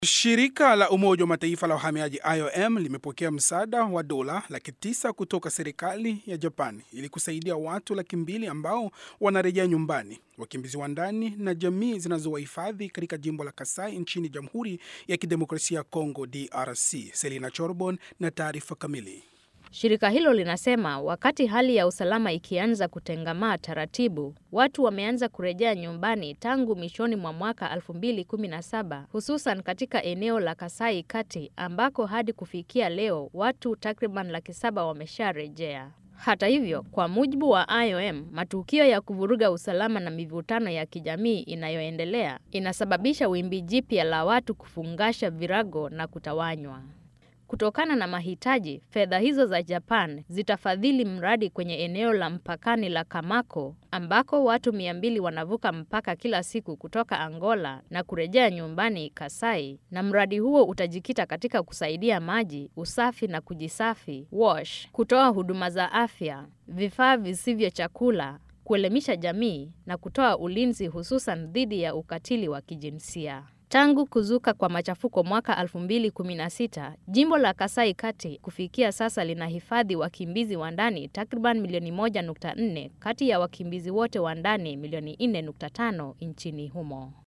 Shirika la Umoja wa Mataifa la uhamiaji IOM limepokea msaada wa dola laki tisa kutoka serikali ya Japan ili kusaidia watu laki mbili ambao wanarejea nyumbani, wakimbizi wa ndani na jamii zinazowahifadhi katika jimbo la Kasai nchini Jamhuri ya Kidemokrasia ya Kongo DRC. Selina Chorbon na taarifa kamili. Shirika hilo linasema wakati hali ya usalama ikianza kutengamaa taratibu, watu wameanza kurejea nyumbani tangu mwishoni mwa mwaka 2017 hususan katika eneo la Kasai Kati ambako hadi kufikia leo watu takriban laki saba wamesharejea. Hata hivyo, kwa mujibu wa IOM, matukio ya kuvuruga usalama na mivutano ya kijamii inayoendelea inasababisha wimbi jipya la watu kufungasha virago na kutawanywa. Kutokana na mahitaji, fedha hizo za Japan zitafadhili mradi kwenye eneo la mpakani la Kamako ambako watu mia mbili wanavuka mpaka kila siku kutoka Angola na kurejea nyumbani Kasai, na mradi huo utajikita katika kusaidia maji, usafi na kujisafi, wash, kutoa huduma za afya, vifaa visivyo chakula, kuelimisha jamii na kutoa ulinzi hususan dhidi ya ukatili wa kijinsia. Tangu kuzuka kwa machafuko mwaka 2016, jimbo la Kasai Kati kufikia sasa linahifadhi wakimbizi wa ndani takriban milioni 1.4 kati ya wakimbizi wote wa ndani milioni 4.5 nchini humo.